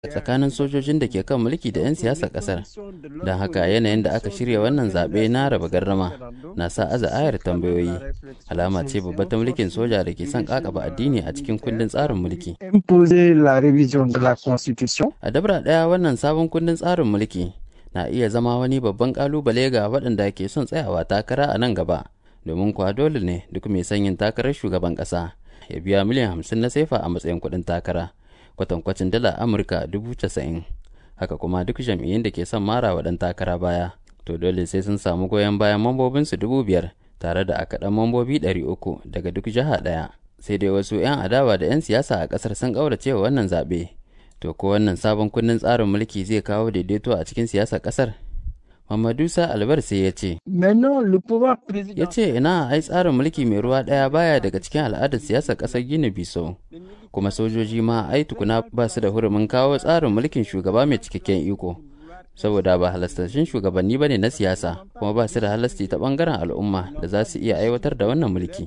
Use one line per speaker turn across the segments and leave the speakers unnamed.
tsakanin sojojin da ke kan mulki da 'yan siyasar kasar don haka yanayin da aka shirya wannan zaɓe na raba gardama na sa aza ayar tambayoyi alama ce babba ta mulkin soja da ke son kakaba addini a cikin kundin tsarin mulki a dabra ɗaya wannan sabon kundin tsarin mulki na iya zama wani babban kalubale ga waɗanda ke son tsayawa takara a nan gaba domin kuwa dole ne duk mai son yin takarar shugaban ƙasa ya biya miliyan hamsin na sefa a matsayin kuɗin takara kwatankwacin dala amurka dubu casa'in haka kuma duk jam'iyyun da ke son mara wa ɗan takara baya to dole sai sun samu goyon bayan mambobinsu dubu biyar tare da akaɗan mambobi ɗari uku daga duk jiha ɗaya sai dai wasu 'yan adawa da 'yan siyasa a ƙasar sun ƙaurace wa wannan zaɓe to ko wannan sabon kundin tsarin mulki zai kawo daidaito a cikin siyasar ƙasar Mamadusa Albar sai ya ce, Ya ce ina ai tsarin mulki mai ruwa ɗaya baya daga cikin al'adar siyasar ƙasar Gini Biso, kuma sojoji ma ai tukuna ba su da hurumin kawo tsarin mulkin shugaba mai cikakken iko. Saboda ba halastashin shugabanni ba ne na siyasa, kuma ba su da halasti ta ɓangaren al'umma da za su iya aiwatar da wannan mulki.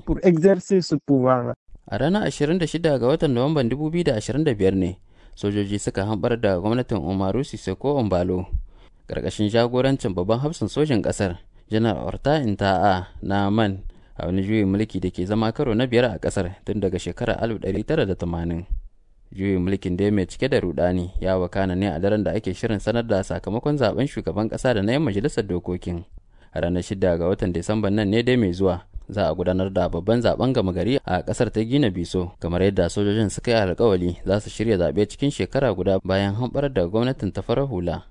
A ranar 26 ga watan Nuwamban 2025 ne, sojoji suka hambar da gwamnatin Umaru Sisoko Ombalo. ƙarƙashin jagorancin babban hafsin sojin ƙasar janar orta inta'a na man a wani juyin mulki da ke zama karo na biyar a ƙasar tun daga shekarar 1980 juyin mulkin da mai cike da rudani ya wakana ne a daren da ake shirin sanar da sakamakon zaben shugaban ƙasa da na yan majalisar dokokin a ranar 6 ga watan disamban nan ne dai mai zuwa za a gudanar da babban zaben gama gari a kasar ta gina biso kamar yadda sojojin suka yi alkawali za su shirya zaɓe cikin shekara guda bayan hamɓar da gwamnatin ta farar hula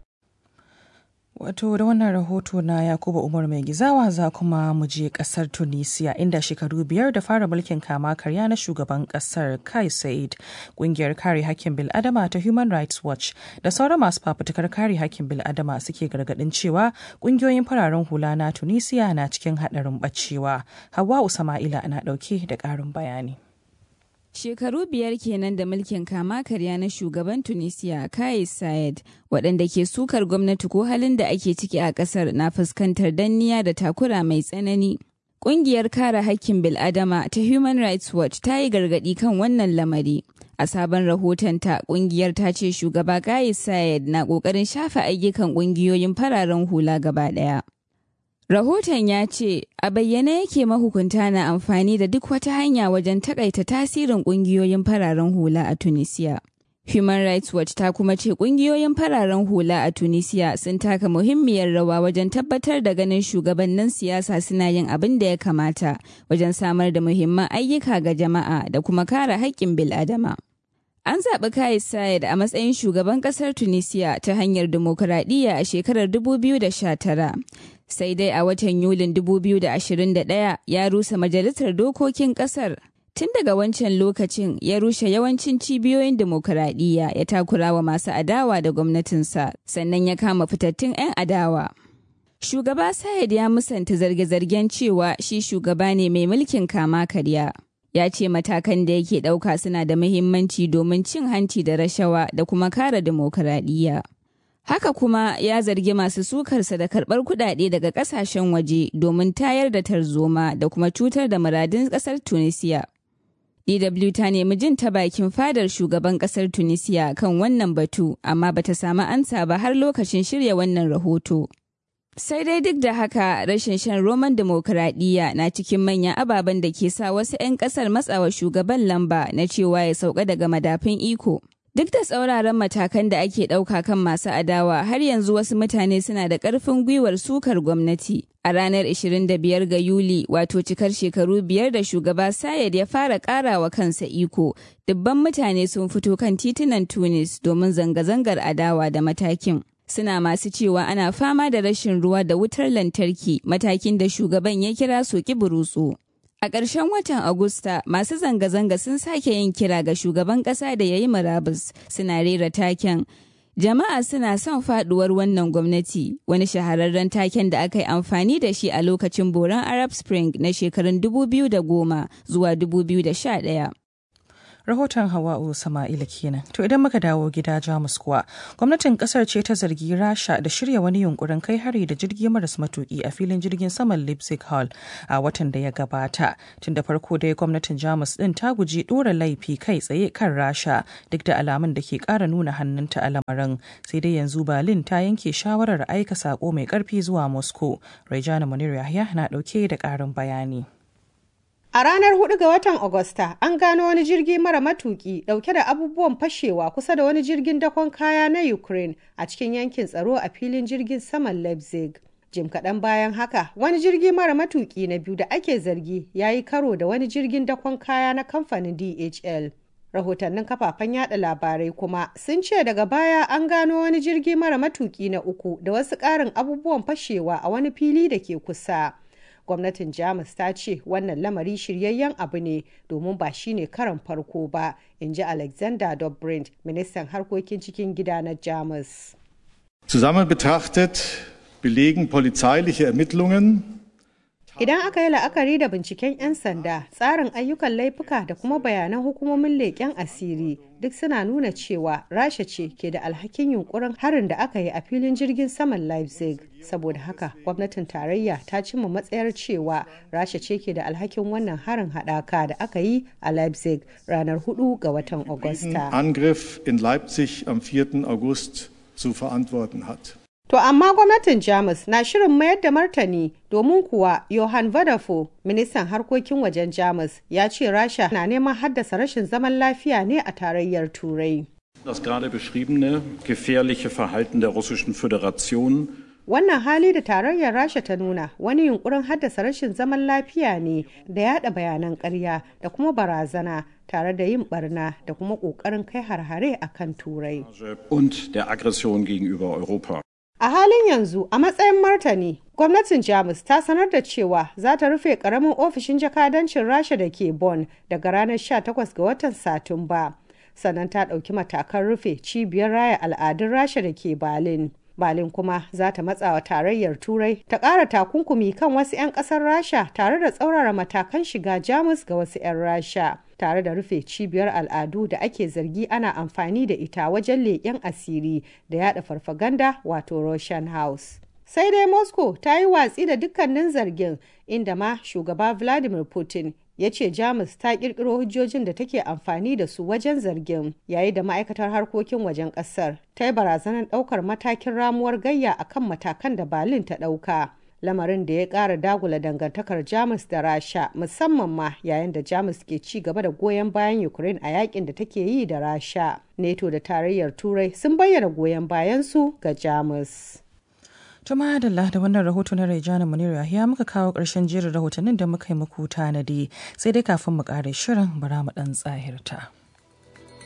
Wato da wannan rahoto na Yakubu Umar mai gizawa za kuma mu je kasar Tunisia inda shekaru biyar da fara mulkin kama karya na shugaban kasar Kai Said kungiyar kare hakkin bil'adama ta Human Rights Watch da sauran masu fafutukar kare hakkin bil'adama suke gargadin cewa kungiyoyin fararen hula na Tunisia na cikin haɗarin bacewa. Hawa Usama'ila na ɗauke da ƙarin bayani.
Shekaru biyar kenan da mulkin kama karya na shugaban Tunisia Kais Saied waɗanda ke sukar gwamnati ko halin da ake ciki a ƙasar na fuskantar danniya da takura mai tsanani. Ƙungiyar kare hakkin bil'adama ta Human Rights Watch ta yi gargaɗi kan wannan lamari. A sabon rahotonta, ƙungiyar ta ce shugaba Kais Saied na ƙoƙarin shafe ayyukan ƙungiyoyin fararen hula gaba ɗaya. Rahoton ya ce, a bayyane yake mahukunta na amfani da duk wata hanya wajen takaita tasirin ƙungiyoyin fararen hula a Tunisia. Human Rights Watch ta kuma ce ƙungiyoyin fararen hula a Tunisia sun taka muhimmiyar rawa wajen tabbatar da ganin shugabannin siyasa suna yin abin da ya kamata wajen samar da muhimman ayyuka ga jama'a da kuma kare haƙƙin bil'adama. An zaɓi Kais Saied a matsayin shugaban ƙasar Tunisia ta hanyar dimokuraɗiyya a shekarar 2019. Sai dai a watan Yulin 2021 ya rusa majalisar dokokin ƙasar. Tun daga wancan lokacin ya rushe yawancin cibiyoyin dimokuraɗiyya ya takura wa masu adawa da gwamnatinsa, sannan ya kama fitattun 'yan adawa. Shugaba Sayed ya musanta zarge-zargen cewa shi shugaba ne mai mulkin kama karya. ya ce matakan da yake ɗauka suna da muhimmanci domin cin hanci da rashawa da kuma kare dimokuraɗiyya. Haka kuma ya zargi masu sukarsa da karɓar kuɗaɗe daga ƙasashen waje domin tayar da tarzoma da kuma cutar da muradun ƙasar Tunisia. DW ta nemi jin ta bakin fadar shugaban ƙasar Tunisia kan wannan batu, amma bata samu ansa ba har lokacin shirya wannan rahoto. Sai dai duk da haka rashin shan roman demokuraɗiyya na cikin manyan ababen da ke sa wasu 'yan ƙasar matsawa shugaban lamba na cewa ya sauka daga madafin iko. Duk da tsauraran matakan da ake ɗauka kan masu adawa har yanzu wasu mutane suna da ƙarfin gwiwar sukar gwamnati. A ranar 25 ga Yuli wato cikar shekaru biyar da shugaba Sayed ya fara ƙarawa kansa iko, dubban mutane sun fito kan titunan Tunis domin zanga-zangar adawa da matakin. suna masu cewa ana fama da rashin ruwa da wutar lantarki matakin da shugaban ya kira soki burutsu. A ƙarshen watan Agusta, masu zanga-zanga sun sake yin kira ga shugaban ƙasa da ya yi murabus suna rera taken. Jama'a suna son faduwar wannan gwamnati, wani shahararren taken da aka yi amfani da shi a lokacin boron Arab Spring na shekarun 2010 zuwa 2011.
rahoton hawa'u sama'ila kenan to idan muka dawo gida jamus kuwa gwamnatin kasar ce ta zargi rasha da shirya wani yunkurin kai hari da jirgi maras matuki a filin jirgin saman leipzig hall a watan da ya gabata tun da farko dai gwamnatin jamus din ta guji dora laifi kai tsaye kan rasha duk da alamun da ke kara nuna hannunta a lamarin sai dai yanzu berlin ta yanke shawarar aika sako mai karfi zuwa moscow rejana munir yahya na dauke da karin bayani
A ranar 4 ga watan Agusta, an gano wani jirgi mara matuki dauke da abubuwan fashewa kusa da wani jirgin dakon kaya na Ukraine a cikin yankin tsaro a filin jirgin saman Leipzig. Jim kaɗan bayan haka, wani jirgi mara matuki na biyu da ake zargi ya yi karo da wani jirgin dakon kaya na kamfanin DHL. Rahotannin kafafen yada labarai kuma sun ce daga baya an gano wani jirgi mara matuki na uku da wasu ƙarin abubuwan fashewa a wani fili da ke kusa. gwamnatin jamus ta ce wannan lamari shiryayyen abu ne domin ba shi ne karan farko ba in ji alexander dobrindt ministan harkokin cikin gida na jamus
zusammen betrachtet belegen polizeiliche ermittlungen
Idan aka yi la'akari da binciken 'yan sanda, tsarin ayyukan laifuka da kuma bayanan hukumomin leƙen asiri duk suna nuna cewa Rasha ce ke da alhakin yunkurin harin da aka yi a filin jirgin saman Leipzig. Saboda haka, gwamnatin tarayya ta cimma matsayar cewa Rasha ce ke da alhakin wannan harin haɗaka da aka yi a Leipzig ranar 4 ga watan Agusta.
Angriff in Leipzig am 4. August zu verantworten hat.
To amma gwamnatin Jamus na shirin mayar da martani domin kuwa Johann Vadafo, ministan harkokin wajen Jamus, ya ce Rasha na neman haddasa rashin zaman lafiya ne a tarayyar Turai.
Das gerade beschriebene gefährliche Verhalten der Russischen Föderation
Wannan hali da tarayyar Rasha ta nuna wani yunkurin haddasa rashin zaman lafiya ne da yada bayanan ƙarya da kuma barazana tare da yin barna da kuma ƙoƙarin kai harhare a kan Turai.
und der Aggression gegenüber Europa.
A halin yanzu a matsayin martani, gwamnatin Jamus ta sanar da cewa za ta rufe karamin ofishin jakadancin Rasha da ke Bonn daga ranar 18 ga watan Satumba. Sannan ta ɗauki matakan rufe cibiyar raya al'adun Rasha da ke Berlin. Berlin kuma za ta matsa wa tarayyar Turai ta ƙara takunkumi kan wasu 'yan ƙasar Rasha tare da tsaurara matakan shiga Jamus ga wasu 'yan Rasha. tare da rufe cibiyar al'adu da ake zargi ana amfani da ita wajen leƙen asiri da yada farfaganda wato Russian House. Sai dai Moscow ta yi watsi da dukkanin zargin inda ma shugaba Vladimir Putin ya ce Jamus ta kirkiro hujjojin da take amfani da su wajen zargin yayi da ma'aikatar harkokin wajen kasar ta yi barazanar daukar matakin ramuwar gayya akan matakan da Berlin ta dauka. lamarin da ya ƙara dagula dangantakar jamus da rasha musamman ma yayin da jamus ke ci gaba da goyon bayan ukraine a yakin da take yi da rasha neto da tarayyar turai sun bayyana goyon bayansu ga jamus
Tuma da da wannan rahoto na Rejana Munir Yahiya muka kawo ƙarshen jerin rahotannin da muka yi muku tanadi sai dai kafin mu ƙare shirin bara mu ɗan tsahirta.